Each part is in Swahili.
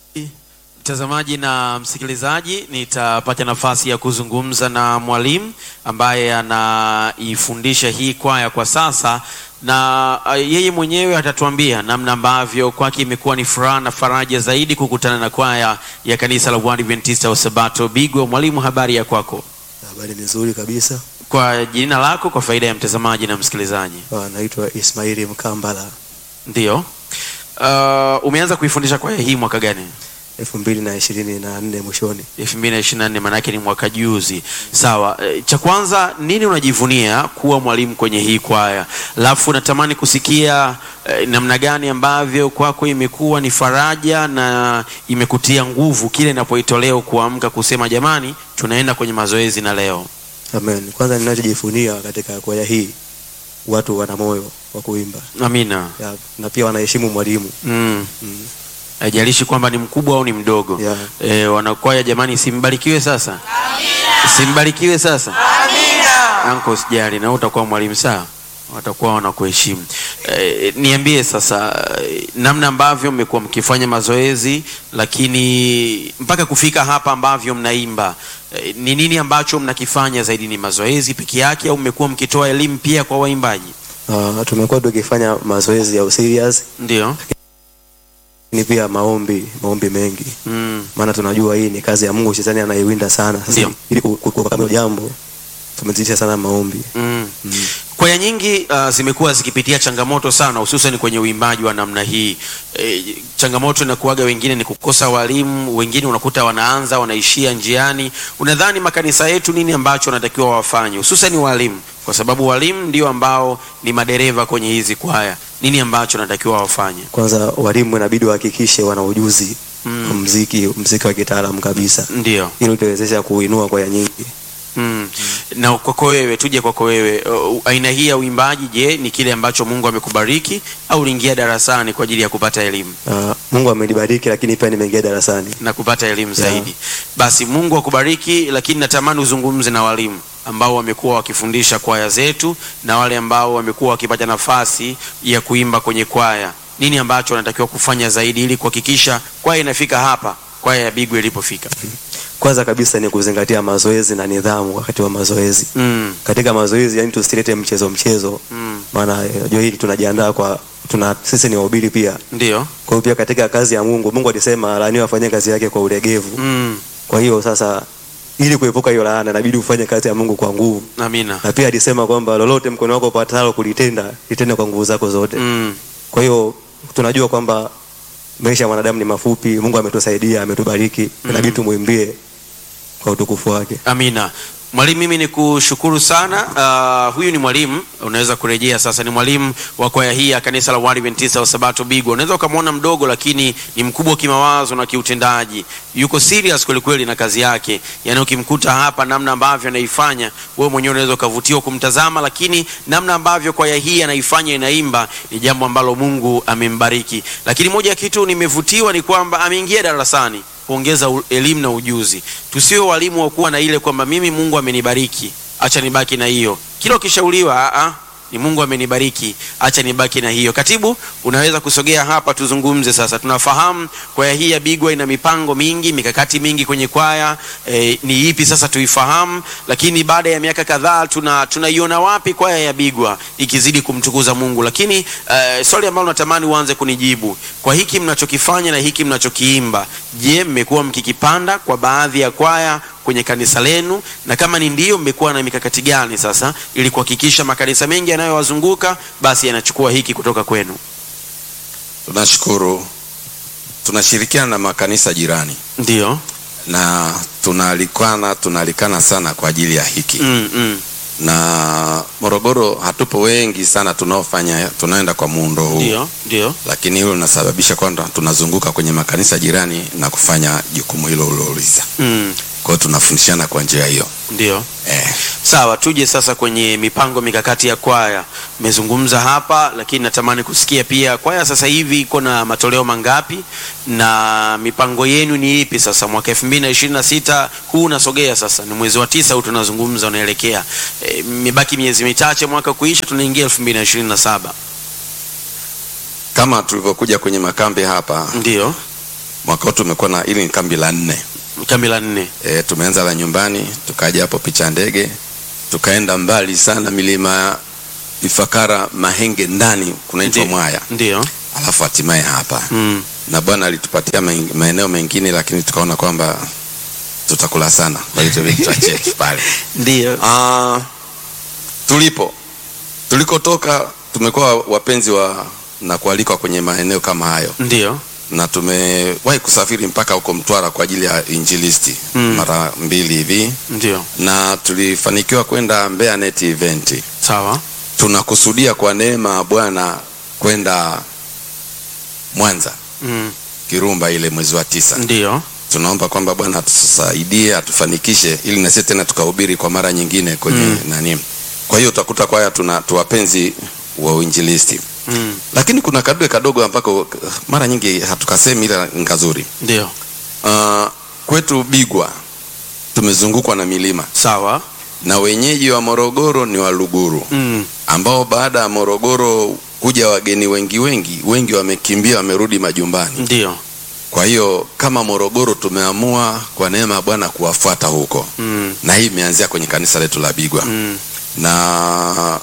Mtazamaji na msikilizaji, nitapata nafasi ya kuzungumza na mwalimu ambaye anaifundisha hii kwaya kwa sasa, na uh, yeye mwenyewe atatuambia namna ambavyo kwake imekuwa ni furaha na faraja zaidi kukutana na kwaya ya kanisa la Waadventista wa Sabato Bigwa. Mwalimu, habari ya kwako? Habari ni nzuri kabisa. Kwa jina lako, kwa faida ya mtazamaji na msikilizaji. Ah, Naitwa Ismaili Mkambala, Ndio. Uh, umeanza kuifundisha kwaya hii mwaka gani? elfu mbili na ishirini na nne mwishoni. 2024 maanake ni mwaka juzi. Sawa. E, cha kwanza nini unajivunia kuwa mwalimu kwenye hii kwaya? Alafu natamani kusikia e, namna gani ambavyo kwako imekuwa ni faraja na imekutia nguvu kile inapoitolea kuamka kusema jamani, tunaenda kwenye mazoezi na leo. Amen. Kwanza ninachojifunia katika kwaya hii, watu wana moyo wa kuimba Amina. ya, na pia wanaheshimu mwalimu Mm. mm. Haijalishi kwamba ni mkubwa au ni mdogo. Yeah. E, wanakwaya jamani, simbarikiwe sasa. Amina. Simbarikiwe sasa. Amina. Anko sijali na wewe utakuwa mwalimu sawa. Watakuwa wanakuheshimu. E, niambie sasa e, namna ambavyo mmekuwa mkifanya mazoezi lakini mpaka kufika hapa ambavyo mnaimba e, ni nini ambacho mnakifanya zaidi? Ni mazoezi peke yake au mmekuwa mkitoa elimu pia kwa waimbaji? Ah, tumekuwa tukifanya mazoezi ya userious Ndio. ni pia maombi, maombi mengi, Mm. maana tunajua hii ni kazi ya Mungu, shetani anaiwinda sana. Sasa Ndio. ili ku- ku- kukamilisha jambo tumezidisha sana maombi Mm. mm. Kwaya nyingi uh, zimekuwa zikipitia changamoto sana hususan kwenye uimbaji wa namna hii. E, changamoto inakuwaga wengine ni kukosa walimu, wengine unakuta wanaanza wanaishia njiani. Unadhani makanisa yetu nini ambacho wanatakiwa wafanye hususan walimu, kwa sababu walimu ndio ambao ni madereva kwenye hizi kwaya. Nini ambacho wanatakiwa wafanye? Kwanza walimu inabidi wahakikishe wana ujuzi Mm. wa mziki, mziki wa kitaalamu kabisa, Ndio. ili utawezesha kuinua kwaya nyingi. Mm. Na kwako wewe, tuje kwako wewe, uh, aina hii ya uimbaji, je, ni kile ambacho Mungu amekubariki au uliingia darasani kwa ajili ya kupata elimu? Uh, Mungu amenibariki, lakini pia nimeingia darasani. na kupata elimu Yeah. zaidi. Basi Mungu akubariki, lakini natamani uzungumze na walimu ambao wamekuwa wakifundisha kwaya zetu na wale ambao wamekuwa wakipata nafasi ya kuimba kwenye kwaya. Nini ambacho wanatakiwa kufanya zaidi ili kuhakikisha kwaya inafika hapa, kwaya ya Bigwa ilipofika? Kwanza kabisa ni kuzingatia mazoezi na nidhamu wakati wa mazoezi. Mm, Katika mazoezi, yani tusilete mchezo mchezo, mm, maana eh, unajua hili tunajiandaa kwa tuna sisi ni wahubiri pia. ndio. Kwa hiyo pia katika kazi ya Mungu, Mungu alisema laaniwa afanye kazi yake kwa ulegevu. Mm, Kwa hiyo sasa, ili kuepuka hiyo laana, inabidi ufanye kazi ya Mungu kwa nguvu, amina. na pia alisema kwamba lolote mkono wako upatalo kulitenda, litende kwa nguvu zako zote. Mm, Kwa hiyo tunajua kwamba maisha ya mwanadamu ni mafupi. Mungu ametusaidia, ametubariki, inabidi tumwimbie kwa utukufu wake. Amina. Mwalimu, mimi ni kushukuru sana. Uh, huyu ni mwalimu, unaweza kurejea sasa. Ni mwalimu wa kwaya hii ya kanisa la Waadventista wa Sabato Bigwa. Unaweza ukamwona mdogo, lakini ni mkubwa kimawazo na kiutendaji, yuko serious kweli kweli na kazi yake. Yaani ukimkuta hapa, namna ambavyo anaifanya, wewe mwenyewe unaweza ukavutiwa kumtazama, lakini namna ambavyo kwaya hii anaifanya, inaimba, ni jambo ambalo Mungu amembariki. Lakini moja ya kitu nimevutiwa ni kwamba ameingia darasani kuongeza u- elimu na ujuzi. Tusiwe walimu wa kuwa na ile kwamba mimi Mungu amenibariki, acha nibaki na hiyo. Kila ukishauriwa, a a ni Mungu amenibariki, acha nibaki na hiyo. Katibu, unaweza kusogea hapa tuzungumze sasa. Tunafahamu kwaya hii ya Bigwa ina mipango mingi, mikakati mingi kwenye kwaya e, ni ipi sasa tuifahamu, lakini baada ya miaka kadhaa tuna tunaiona wapi kwaya ya Bigwa ikizidi kumtukuza Mungu? Lakini e, swali ambalo natamani uanze kunijibu kwa hiki mnachokifanya na hiki mnachokiimba, je, mmekuwa mkikipanda kwa baadhi ya kwaya kwenye kanisa lenu, na kama ni ndio, mmekuwa na mikakati gani sasa ili kuhakikisha makanisa mengi yanayowazunguka basi yanachukua hiki kutoka kwenu? Tunashukuru, tunashirikiana na makanisa jirani Ndio. na tunaalikana tunaalikana sana kwa ajili ya hiki mm, mm. na Morogoro hatupo wengi sana tunaofanya tunaenda kwa muundo huu, Ndio, ndio. lakini hilo linasababisha kwamba tunazunguka kwenye makanisa jirani na kufanya jukumu hilo uliouliza. Mm, Kwa hiyo tunafundishana kwa njia hiyo ndio. eh. Sawa, tuje sasa kwenye mipango mikakati ya kwaya. Mmezungumza hapa, lakini natamani kusikia pia kwaya sasa hivi iko na matoleo mangapi na mipango yenu ni ipi sasa mwaka 2026 huu unasogea sasa, ni mwezi wa tisa huu tunazungumza, unaelekea e, imebaki miezi michache mwaka kuisha, tunaingia 2027. Kama tulivyokuja kwenye makambi hapa Ndio. mwaka huu tumekuwa na ili ni kambi la nne kambi la nne e, tumeanza la nyumbani tukaja hapo picha ndege tukaenda mbali sana milima ya Ifakara Mahenge ndani kunaitwa Ndi- Mwaya ndio alafu hatimaye hapa mm. na Bwana alitupatia maen- maeneo mengine, lakini tukaona kwamba tutakula sana, kwa hiyo tubidi tuachie pale. ndio Ah, tulipo tulikotoka tumekuwa wapenzi wa na kualikwa kwenye maeneo kama hayo, ndio na tumewahi kusafiri mpaka huko Mtwara kwa ajili ya injilisti Mm. mara mbili hivi, ndio na tulifanikiwa kwenda Mbeya Net Event. sawa Tunakusudia kwa neema ya Bwana kwenda Mwanza mm. Kirumba ile mwezi wa tisa. ndio tunaomba kwamba Bwana atusaidie atufanikishe, ili na sisi tena tukahubiri kwa mara nyingine kwenye Mm. nani. Kwa hiyo utakuta kwaya tuna tuwapenzi wa uinjilisti, mm. lakini kuna kadue kadogo ambako uh, mara nyingi hatukasemi, ila ni kazuri. ndio Uh, kwetu Bigwa tumezungukwa na milima sawa na wenyeji wa Morogoro ni Waluguru mm. ambao baada ya Morogoro kuja wageni wengi wengi wengi wamekimbia wamerudi majumbani. ndio Kwa hiyo kama Morogoro tumeamua kwa neema ya Bwana kuwafuata huko, mm. na hii imeanzia kwenye kanisa letu la Bigwa mm. na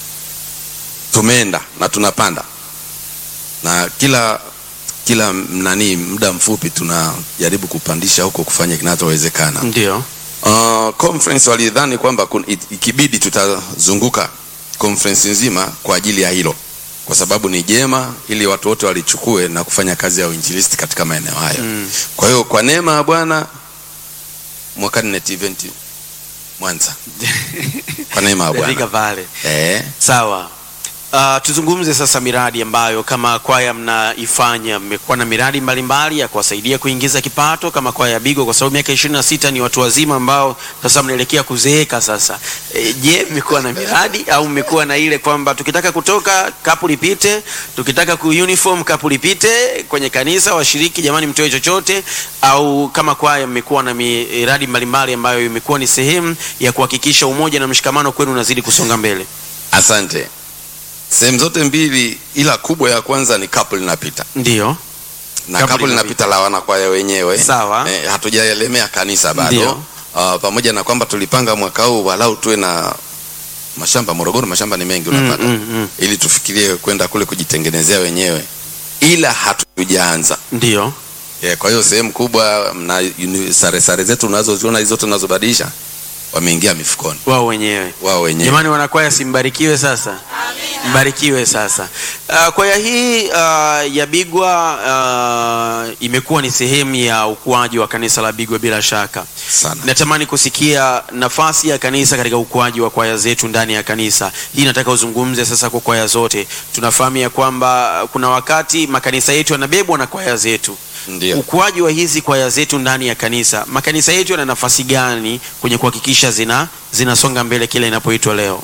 tumeenda na tunapanda na kila kila nani, muda mfupi tunajaribu kupandisha huko kufanya kinachowezekana. ndio Uh, conference walidhani kwamba kun- it- ikibidi tutazunguka conference nzima kwa ajili ya hilo, kwa sababu ni jema, ili watu wote walichukue na kufanya kazi ya uinjilisti katika maeneo hayo. mm. Kwa hiyo kwa neema ya Bwana mwakani Net Event Mwanza, kwa neema ya Fika Bwana pale eh, sawa Uh, tuzungumze sasa miradi ambayo kama kwaya mnaifanya. Mmekuwa na miradi mbalimbali ya kuwasaidia kuingiza kipato kama kwaya ya Bigo, kwa sababu miaka ishirini na sita ni watu wazima ambao sasa mnaelekea kuzeeka sasa. E, je, mmekuwa na miradi au mmekuwa na ile kwamba tukitaka kutoka kapu lipite, tukitaka ku uniform kapu lipite kwenye kanisa, washiriki jamani, mtoe chochote? Au kama kwaya mmekuwa na miradi mbalimbali ambayo imekuwa ni sehemu ya kuhakikisha umoja na mshikamano kwenu unazidi kusonga mbele? asante. Sehemu zote mbili, ila kubwa ya kwanza ni kapu linapita Ndio. na Kapu kapu linapita. linapita la wanakwaya wenyewe Sawa. eh, hatujaelemea kanisa Ndio. bado uh, pamoja na kwamba tulipanga mwaka huu walau tuwe na mashamba Morogoro, mashamba ni mengi unapata mm, mm. ili tufikirie kwenda kule kujitengenezea wenyewe, ila hatujaanza. Ndio. Yeah, kwa hiyo sehemu kubwa na uni- sare sare zetu unazoziona hizo zote tunazobadilisha wameingia mifukoni Wao wenyewe. wao wenyewe. Jamani wanakwaya simbarikiwe sasa. Mbarikiwe sasa. Uh, kwaya hii uh, ya Bigwa uh, imekuwa ni sehemu ya ukuaji wa kanisa la Bigwa bila shaka. sana. Natamani kusikia nafasi ya kanisa katika ukuaji wa kwaya zetu ndani ya kanisa. Hii nataka uzungumze sasa kwa kwaya zote. Tunafahamu ya kwamba kuna wakati makanisa yetu yanabebwa na kwaya zetu. Ndio. Ukuaji wa hizi kwaya zetu ndani ya kanisa, makanisa yetu yana nafasi gani kwenye kuhakikisha zina zinasonga mbele kile inapoitwa leo?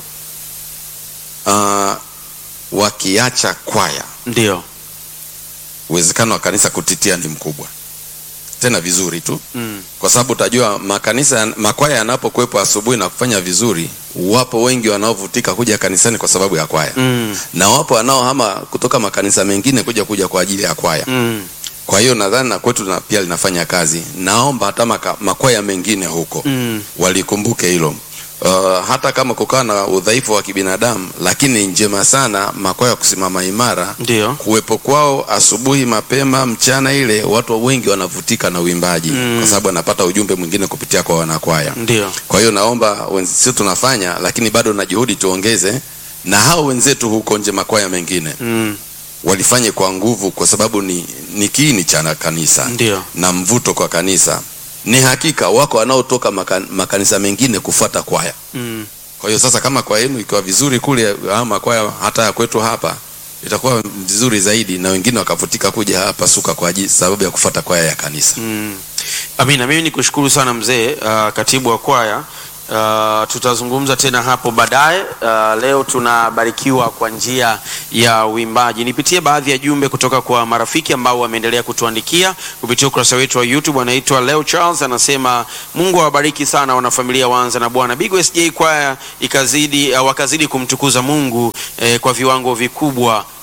Uh, wakiacha kwaya Ndio. uwezekano wa kanisa kutitia ni mkubwa, tena vizuri tu, Mm. kwa sababu utajua makanisa makwaya yanapokuwepo asubuhi na kufanya vizuri, wapo wengi wanaovutika kuja kanisani kwa sababu ya kwaya Mm. na wapo wanaohama kutoka makanisa mengine kuja kuja kwa ajili ya kwaya. Mm. Kwa hiyo nadhani na kwetu na pia linafanya kazi. Naomba hata maka, makwaya mengine huko Mm. walikumbuke hilo. Uh, hata kama kukawa na udhaifu wa kibinadamu, lakini njema sana makwaya kusimama imara Ndio. kuwepo kwao asubuhi mapema, mchana ile watu wengi wanavutika na uimbaji Mm. kwa sababu anapata ujumbe mwingine kupitia kwa wanakwaya. Ndio. Kwa hiyo naomba wenzi- sisi tunafanya, lakini bado na juhudi tuongeze, na hao wenzetu huko nje makwaya mengine Mm. walifanye kwa nguvu, kwa sababu ni, ni kiini cha kanisa Ndio. na mvuto kwa kanisa. Ni hakika wako wanaotoka makan, makanisa mengine kufuata kwaya. Mm. Kwa hiyo sasa, kama kwaya yenu ikiwa vizuri kule, ama makwaya hata ya kwetu hapa itakuwa vizuri zaidi, na wengine wakavutika kuja hapa Suka kwa ajili sababu ya kufuata kwaya ya kanisa. Mm. Amina, mimi nikushukuru sana mzee, uh, katibu wa kwaya. Uh, tutazungumza tena hapo baadaye. Uh, leo tunabarikiwa kwa njia ya uimbaji. Nipitie baadhi ya jumbe kutoka kwa marafiki ambao wameendelea kutuandikia kupitia ukurasa wetu wa YouTube. Anaitwa Leo Charles anasema Mungu awabariki sana wanafamilia Wanza na Bwana Big SJ kwaya ikazidi uh, wakazidi kumtukuza Mungu eh, kwa viwango vikubwa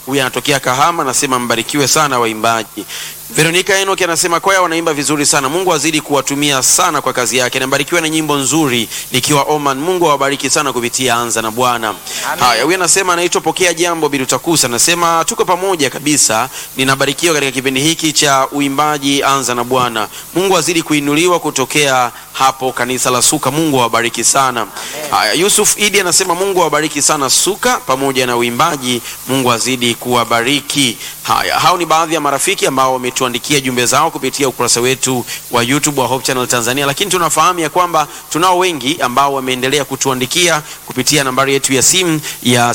huyu anatokea Kahama, anasema mbarikiwe sana waimbaji. Veronica Enoki anasema kwaya wanaimba vizuri sana, Mungu azidi kuwatumia sana kwa kazi yake. Nabarikiwa na nyimbo nzuri nikiwa Oman. Mungu awabariki sana kupitia Anza na Bwana. Haya, huyu anasema anaitwa Pokea Jambo Birutakusa, anasema tuko pamoja kabisa, ninabarikiwa katika kipindi hiki cha uimbaji Anza na Bwana. Mungu azidi kuinuliwa kutokea hapo kanisa la Suka. Mungu awabariki sana. Haya, Yusuf Idi anasema Mungu awabariki sana Suka pamoja na uimbaji, Mungu azidi kuwabariki. Haya, hao ni baadhi ya marafiki ambao wametuandikia jumbe zao kupitia ukurasa wetu wa YouTube wa Hope Channel Tanzania, lakini tunafahamu ya kwamba tunao wengi ambao wameendelea kutuandikia kupitia nambari yetu ya simu ya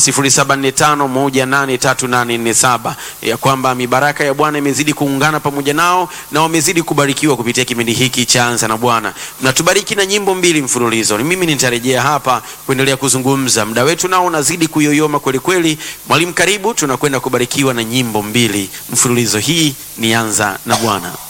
0745183847 ya kwamba mibaraka ya Bwana imezidi kuungana pamoja nao na wamezidi kubarikiwa kupitia kipindi hiki cha Anza na Bwana. Mnatubariki na nyimbo mbili mfululizo. Ni mimi nitarejea hapa kuendelea kuzungumza, muda wetu nao unazidi kuyoyoma kweli kweli. Mwalimu, karibu, tunakwenda kubarikiwa na nyimbo mbili mfululizo. Hii ni Anza na Bwana.